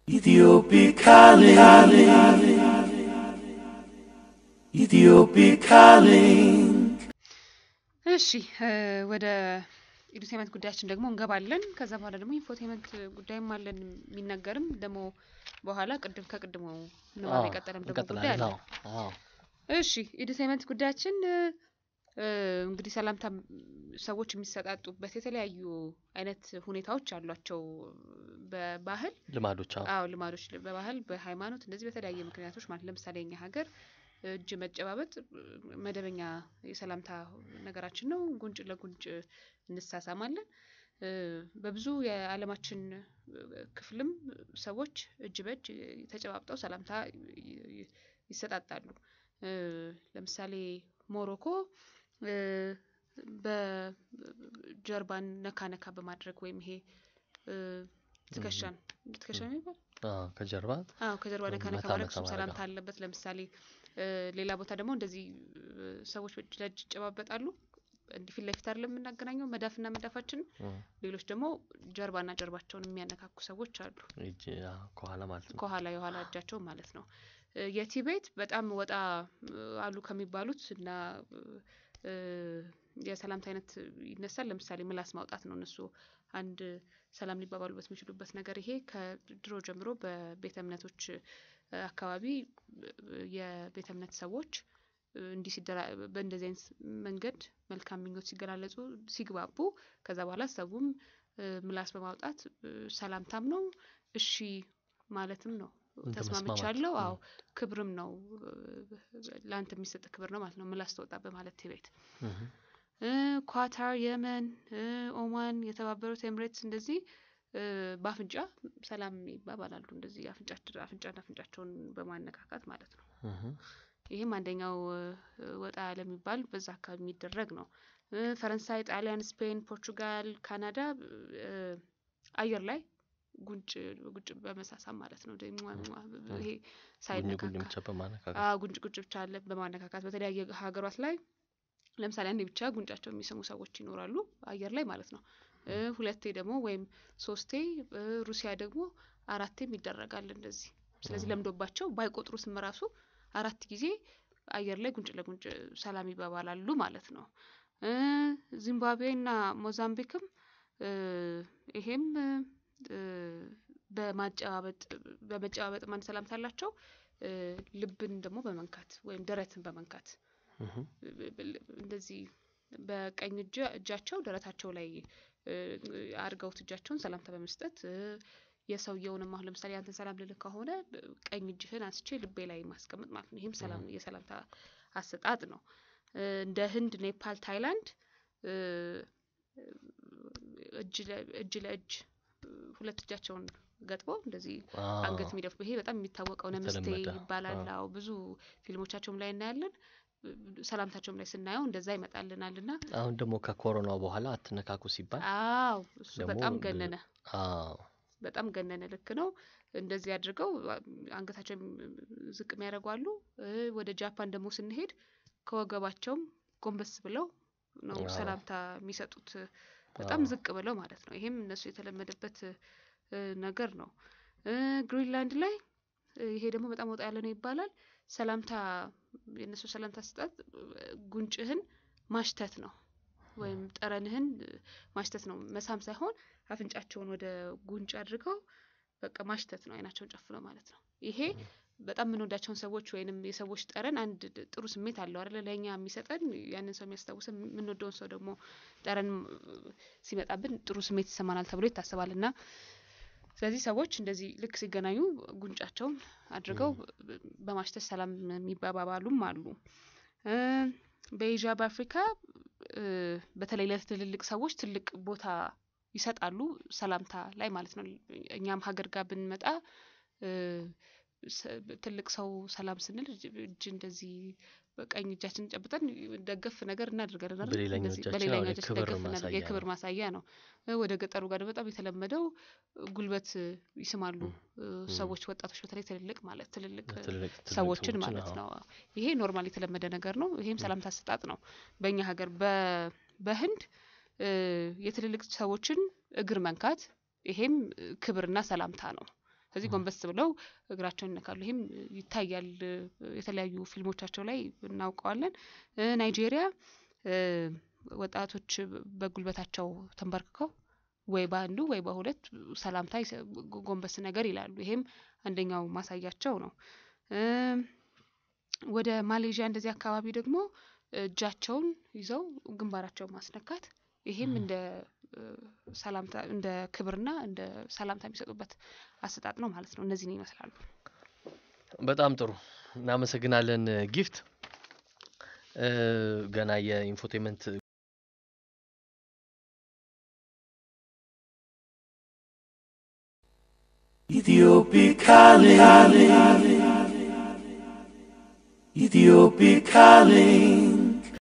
Ethiopic calling. Ethiopic calling. እሺ እ ወደ ኢንፎቴመንት ጉዳያችን ደግሞ እንገባለን። ከዛ በኋላ ደግሞ ኢንፎቴመንት ጉዳይም አለን የሚነገርም ደግሞ በኋላ ቅድም ከቅድሞ ንባብ የቀጠለም ደግሞ ጉዳይ አለ። እንቀጥላለን። አዎ እሺ ኢንፎቴመንት ጉዳያችን እ እ እንግዲህ ሰላምታ ሰዎች የሚሰጣጡበት የተለያዩ አይነት ሁኔታዎች አሏቸው በባህል ልማዶች አዎ አዎ ልማዶች በባህል በሃይማኖት እንደዚህ በተለያየ ምክንያቶች ማለት ለምሳሌ እኛ ሀገር እጅ መጨባበጥ መደበኛ የሰላምታ ነገራችን ነው። ጉንጭ ለጉንጭ እንሳሳማለን። እ በብዙ የዓለማችን ክፍልም ሰዎች እጅ በእጅ ተጨባብጠው ሰላምታ ይ- ይ- ይሰጣጣሉ። እ ለምሳሌ ሞሮኮ እ በጀርባን ነካ ነካ በማድረግ ወይም ይሄ እ ትከሻን ትከሻ ነው የሚባል አዎ ከጀርባ አዎ ከጀርባ ነካ ነካ መታ ማድረግ መታ እሱም ማድረግ ሰላምታ አዎ። አለበት። ለምሳሌ እ ሌላ ቦታ ደግሞ እንደዚህ እ ሰዎች እጅ ለእጅ ይጨባበጣሉ። እንዲህ ፊት ለፊት አይደለም የምናገናኘው መዳፍና መዳፋችንን። እም፣ ሌሎች ደግሞ ጀርባና ጀርባቸውን የሚያነካኩ ሰዎች አሉ። እጅ አዎ፣ ከኋላ ማለት ነው። ከኋላ የኋላ እጃቸው ማለት ነው። እ የቲቤት በጣም ወጣ እ አሉ ከሚባሉት እና እ የሰላምታ አይነት ይነሳል። ለምሳሌ ምላስ ማውጣት ነው። እነሱ አንድ ሰላም ሊባባሉበት የሚችሉበት ነገር ይሄ ከድሮ ጀምሮ በቤተ እምነቶች እ አካባቢ እ የቤተ እምነት ሰዎች እ እንዲህ ሲደራ በእንደዚህ አይነት መንገድ መልካም ምኞት ሲገላለጹ ሲግባቡ ከዛ በኋላ ሰውም እ ምላስ በማውጣት እ ሰላምታም ነው እሺ ማለትም ነው። እንደ መስማማት። ተስማምቻለሁ። እም። አዎ ክብርም ነው። ለአንተ የሚሰጥ ክብር ነው ማለት ነው። ምላስ ተወጣ በማለት ቲቤት እም፣ እ ኳታር፣ የመን፣ እ ኦማን፣ የተባበሩት ኤምሬትስ እንደዚህ እ በአፍንጫ ሰላም ይባባላሉ። እንደዚህ አፍንጫ አፍንጫና አፍንጫቸውን በማነካካት ማለት ነው። እም፣ ይህም አንደኛው እ ወጣ ያለ የሚባል በዛ አካባቢ የሚደረግ ነው። እ ፈረንሳይ፣ ጣሊያን፣ ስፔን፣ ፖርቹጋል፣ ካናዳ እ አየር ላይ ጉንጭ ጉንጭ በመሳሳም ማለት ነው። ደ- ሟ- ሟ- ይሄ ጉኝ ጉኝ ሳይነካካ ብቻ በማነካከት አዎ ጉንጭ ጉንጭ ብቻ አለ በማነካካት በተለያየ ሀገሯት ላይ ለምሳሌ አንዴ ብቻ ጉንጫቸው የሚስሙ ሰዎች ይኖራሉ አየር ላይ ማለት ነው። እ ሁለቴ ደግሞ ወይም ሶስቴ እ ሩሲያ ደግሞ አራቴም ይደረጋል እንደዚህ። ስለዚህ ለምዶባቸው ባይቆጥሩትም ራሱ አራት ጊዜ አየር ላይ ጉንጭ ለጉንጭ ሰላም ይባባላሉ ማለት ነው። እ ዚምባብዌና ሞዛምቢክም እ ይሄም እ በማጨባበጥ በመጨባበጥ ማን ሰላምታ አላቸው። እ ልብን ደግሞ በመንካት ወይም ደረትን በመንካት እም፣ እንደዚህ በቀኝ እጅ እጃቸው ደረታቸው ላይ እ አድርገውት እጃቸውን ሰላምታ በመስጠት እ የሰውየውንም አሁን ለምሳሌ አንተን ሰላም ልልህ ከሆነ ቀኝ እጅህን አንስቼ ልቤ ላይ ማስቀመጥ ማለት ነው። ይህም ሰላም የሰላምታ አሰጣጥ ነው። እ እንደ ህንድ፣ ኔፓል፣ ታይላንድ እ እጅ ለ- እጅ ለእጅ እ ሁለት እጃቸውን ገጥበው እንደዚህ አዎ፣ አንገት የሚደፉ ይሄ በጣም የሚታወቀው ነምስቴ የተለመደ። ይባላል። አዎ። አዎ ብዙ ፊልሞቻቸውም ላይ እናያለን። እ ሰላምታቸውም ላይ ስናየው እንደዛ ይመጣልናል እና አሁን ደግሞ ከኮሮናው በኋላ አትነካኩ ሲባል አዎ እሱ ደግሞ በጣም ብዙ- ገነነ፣ አዎ በጣም ገነነ። ልክ ነው። እንደዚህ አድርገው አ- አንገታቸውን ዝቅ የሚያደርጉ አሉ። እ ወደ ጃፓን ደግሞ ስንሄድ ከወገባቸውም ጎንበስ ብለው ነው አዎ። ሰላምታ የሚሰጡት፣ በጣም አዎ። ዝቅ ብለው ማለት ነው። ይሄም እነሱ የተለመደበት እ ነገር ነው። እ ግሪንላንድ ላይ እ ይሄ ደግሞ በጣም ወጣ ያለ ነው ይባላል። ሰላምታ የእነሱ ሰላምታ ስጣት ጉንጭህን ማሽተት ነው ወይም ጠረንህን እ ማሽተት ነው፣ መሳም ሳይሆን አፍንጫቸውን ወደ ጉንጭ አድርገው በቃ ማሽተት ነው፣ አይናቸውን ጨፍነው ማለት ነው። ይሄ በጣም የምንወዳቸውን ሰዎች ወይንም የሰዎች ጠረን አንድ ድ- ጥሩ ስሜት አለው አይደለ? ለእኛ የሚሰጠን ያንን ሰው የሚያስታውሰን የምንወደውን ሰው ደግሞ ጠረን እ ሲመጣብን ጥሩ ስሜት ይሰማናል ተብሎ ይታሰባል እና ስለዚህ ሰዎች እንደዚህ ልክ ሲገናኙ ጉንጫቸውን አድርገው በ- በማሽተት ሰላም የሚባባሉም አሉ። እ በኤዥያ በአፍሪካ እ በተለይ ለትልልቅ ሰዎች ትልቅ ቦታ ይሰጣሉ ሰላምታ ላይ ማለት ነው። እኛም ሀገር ጋር ብንመጣ እ ሰ- ትልቅ ሰው ሰላም ስንል እጅ እጅ እንደዚህ በቀኝ እጃችን ጨብጠን ደገፍ ነገር እናደርጋለን አይደል? በሌላኛው እንደዚህ እጃችን በሌላኛው ያው እጃችን የክብር ደገፍ እናደርግ ማሳያ የክብር ነው። ማሳያ ነው። እ ወደ ገጠሩ ጋር ደግሞ በጣም የተለመደው ጉልበት ይስማሉ እ ሰዎች ወጣቶች በተለይ ትልልቅ ማለት ትልልቅ እ ትልልቅ ትልልቅ ሰዎችን ማለት አዎ። ነው። ይሄ ኖርማል የተለመደ ነገር ነው። ይሄም ሰላምታ አሰጣጥ ነው። በእኛ ሀገር በ- በህንድ እ የትልልቅ ሰዎችን እግር መንካት ይሄም እ ክብርና ሰላምታ ነው። ከዚህ ጎንበስ ብለው እግራቸውን ይነካሉ። ይህም ይታያል እ፣ የተለያዩ ፊልሞቻቸው ላይ እናውቀዋለን። እ፣ ናይጄሪያ እ፣ ወጣቶች በጉልበታቸው ተንበርክከው ወይ በአንዱ ወይ በሁለት ሰላምታ ይሰ- ጎንበስ ነገር ይላሉ። ይሄም አንደኛው ማሳያቸው ነው። እም፣ ወደ ማሌዥያ እንደዚህ አካባቢ ደግሞ እጃቸውን ይዘው ግንባራቸውን ማስነካት ይሄም እንደ እ፣ ሰላምታ እንደ ክብርና እንደ ሰላምታ የሚሰጡበት አሰጣጥ ነው ማለት ነው። እነዚህን ይመስላሉ። በጣም ጥሩ እናመሰግናለን ጊፍት። እ፣ ገና የኢንፎቴመንት Ethiopic calling. Ethiopic calling.